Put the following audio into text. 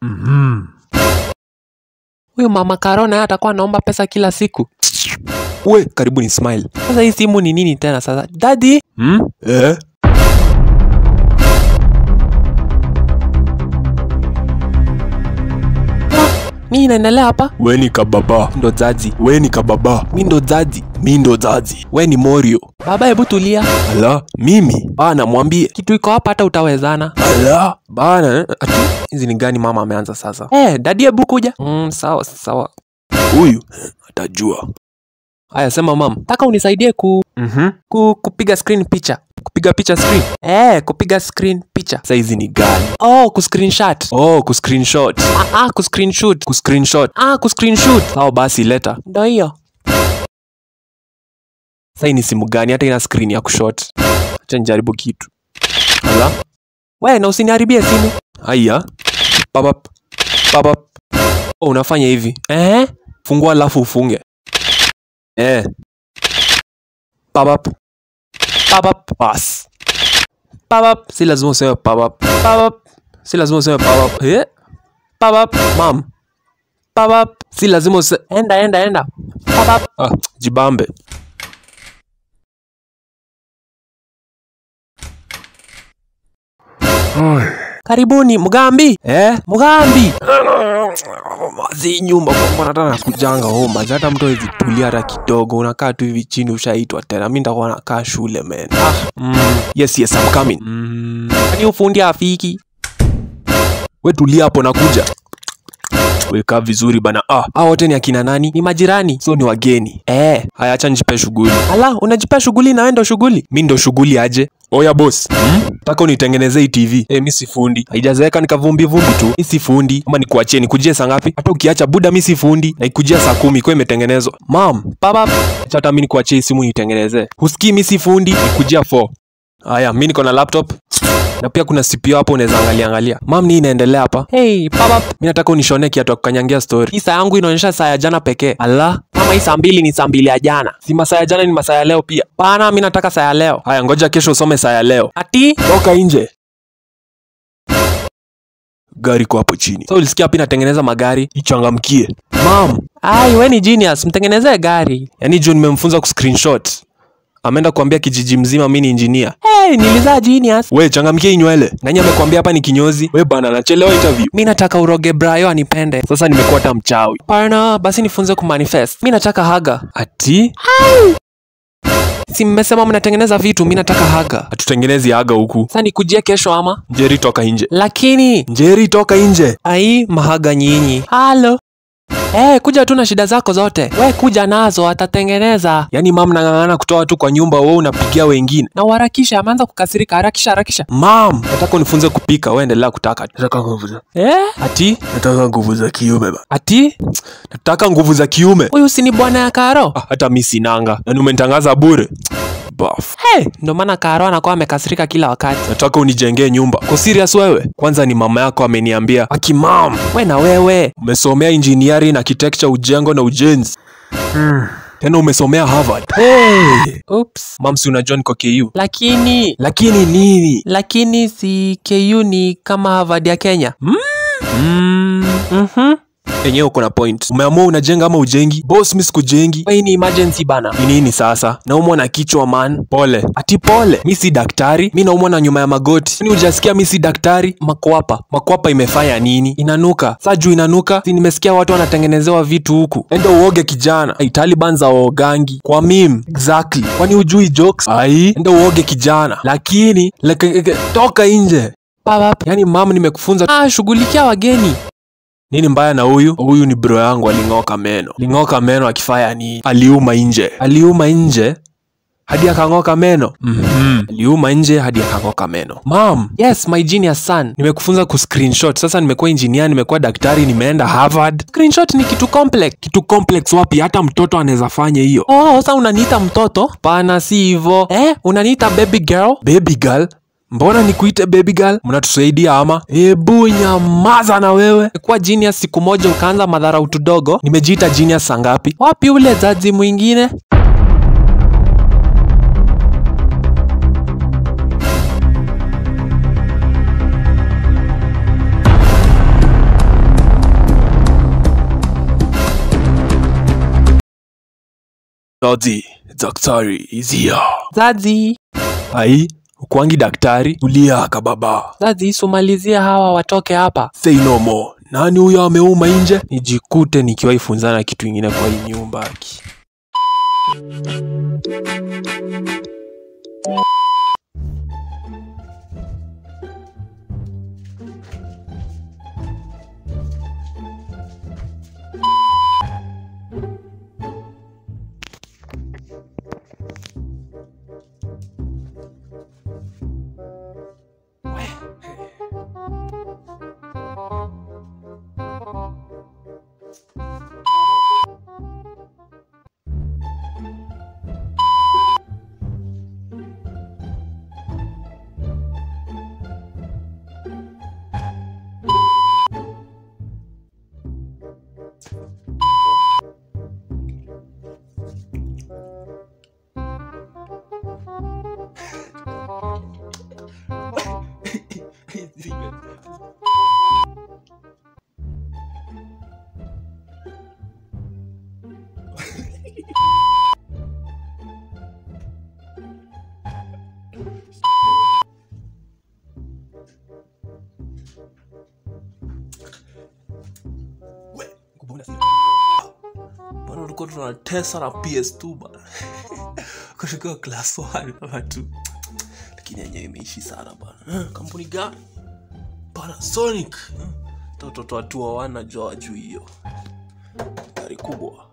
Huyu mama Karo naye atakuwa anaomba pesa kila siku. We, karibu ni smile. Sasa hii simu ni nini tena sasa? Daddy? Hmm? Eh? Mi inaendelea hapa? We ni kababa. Ndo zazi. We ni kababa. Mi ndo zazi. Mi ndo zazi. We ni Morio. Baba, hebu tulia. Ala, mimi Bana, mwambie kitu iko hapa, hata utawezana. ala Bana, eh, ati hizi ni gani mama ameanza sasa? Eh, dadi, hebu kuja. Mm, sawa sawa. huyu atajua. Haya, sema mam, taka unisaidie ku, Mhm. ku kupiga screen picha. Kupiga picha screen? Eh, kupiga screen picha. Sasa hizi ni gani? Oh, ku screenshot. Oh, ku screenshot. Ah, ah, ku screenshot. Ku screenshot. Ah, ku screenshot. Sawa basi leta. Ndio hiyo. Sasa hii ni simu gani hata ina screen ya kushot? Acha nijaribu kitu. Ala. We, na usiniharibie simu. Haya. Papap. Papap. Oh, unafanya hivi. Eh? Fungua alafu ufunge. Eh. Papap. Papap. Pass. Papap. Si lazima useme papap. Papap. Si lazima useme papap. Eh? Papap. Mam. Papap. Si lazima useme Enda, enda, enda. Papap. ah, jibambe. Karibuni, Mugambi. Eh? Mugambi. Mazi nyumba kwa mbona hata nakujanga homa. Hata mtu hawezi tulia hata kidogo. Unakaa tu hivi chini ushaitwa tena. Mimi nitakuwa nakaa shule man. Ah. Mm. Yes, yes, I'm coming. Mm. Kwani ufundi afiki? We tulia hapo nakuja. Weka vizuri bana. Ah, hao wote ni akina nani? Ni majirani. So ni wageni. Eh. Haya acha nijipe shughuli. Ala, unajipea shughuli na wewe ndo shughuli. Mi ndo shughuli aje. Oya boss. Hmm? Taka unitengenezee hii TV. Eh, mi si fundi. Haijazeeka nikavumbi vumbi tu. Mi si fundi. Ama nikuachie nikujie saa ngapi? Hata ukiacha buda mi si fundi. Na ikujia saa kumi kwa imetengenezwa. Mam, Papap. acha hata mi nikuachie hii simu nitengenezee. Husikii mi si fundi. Nikujia 4. Haya, mi niko na laptop. Na pia kuna CPU hapo unaweza angalia angalia. Mam, ni inaendelea hapa. Hey, papap. Mi nataka unishonee kiatu ya kukanyangia story. Hii saa yangu inaonyesha saa ya jana pekee. Ala, Kama hii saa mbili ni saa mbili ya jana. si masaa ya jana ni masaa ya leo pia. Pana, mi nataka saa ya leo. Haya, ngoja kesho usome saa ya leo. Ati? Toka nje. Gari kwa hapo chini. Sasa ulisikia hapa inatengeneza magari? Ichangamkie. Mam, Ai, we ni genius, mtengenezee gari. yani John nimemfunza ku screenshot. Ameenda kuambia kijiji mzima mimi ni engineer. Hey, nilizaa genius. We changamkie hii nywele. Nani amekwambia hapa ni kinyozi? We bana nachelewa interview. Mi nataka uroge Brayo anipende. Sasa nimekuwa hata mchawi. Pana, basi nifunze kumanifest. Mi nataka haga. Ati Si mmesema mnatengeneza vitu, mi nataka haga. hatutengenezi aga huku. Sasa nikujie kesho ama? Njeri toka nje. Lakini Njeri toka nje. ai mahaga nyinyi. Halo. Eh, kuja tu na shida zako zote. We kuja nazo atatengeneza. Yaani mam nang'ang'ana kutoa tu kwa nyumba wewe unapigia wengine. Na uharakisha, ameanza kukasirika. Harakisha, harakisha. Mam, nataka unifunze kupika, wewe endelea kutaka. Nataka nguvu za. Eh? Ati nataka nguvu za kiume ba. Ati? Nataka nguvu za kiume. Huyu si ni bwana ya Karo? Ah, hata mi sinanga. Yaani umenitangaza bure. Baf. Hey, ndo maana Karo anakuwa amekasirika kila wakati. Nataka unijengee nyumba. Kwa serious wewe? Kwanza ni mama yako ameniambia. Aki mam, We na wewe. umesomea engineering, architecture, ujengo na ujenzi. Tena umesomea Harvard. Hey. Oops. Mam, si unajua niko KU. Lakini Lakini nini? lakini si KU ni kama Harvard ya Kenya. Mm. Mhm. Enyewe uko na point. Umeamua unajenga ama ujengi? Boss, mi sikujengi. Hii ni emergency bana. Ni nini sasa? Naumwa na kichwa man. Pole. Ati pole. Mi si daktari. Mi naumwa na nyuma ya magoti. Ni hujasikia mi si daktari? Makwapa. Makwapa imefanya nini? Inanuka. Saa juu inanuka. Si nimesikia watu wanatengenezewa vitu huku. Enda uoge kijana. Ai, Taliban za uogangi. Kwa mim. Exactly. Kwani ujui jokes? Ai, enda uoge kijana. Lakini, leke, toka nje. Papap. Yaani mam nimekufunza Ah, shughulikia wageni. nini mbaya na huyu? Huyu ni bro yangu aling'oka meno. Ling'oka meno akifanya nini? Aliuma nje. Aliuma nje hadi akang'oka meno. Mhm. Aliuma nje hadi akang'oka meno. Mam, Yes, my genius son. nimekufunza ku screenshot. Sasa nimekuwa engineer, nimekuwa daktari, nimeenda Harvard. Screenshot ni kitu complex. Kitu complex wapi? Hata mtoto anaweza fanya hiyo. Oh, sasa unaniita mtoto? Pana si hivyo. Eh, unaniita baby girl? Baby girl, mbona nikuite baby girl? Mnatusaidia ama? Ebu nyamaza na wewe. Kuwa genius siku moja ukaanza madharau tudogo. Nimejiita genius saa ngapi? Wapi ule zazi mwingine? Daddy, daktari is here. Zazi, Ai, ukwangi daktari? Tulia kababa. Zazi, sumalizia hawa watoke hapa. Say no more. Nani huyo ameuma nje? Nijikute nikiwaifunzana kitu ingine kwa hii nyumba aki. bana ulikuwa tunatesa na ps2 bana kutoka class 1 ama 2 lakini yenyewe imeishi sana bana Eh, kampuni gani panasonic Eh, hata watoto watu wawana jua wajuu hiyo gari kubwa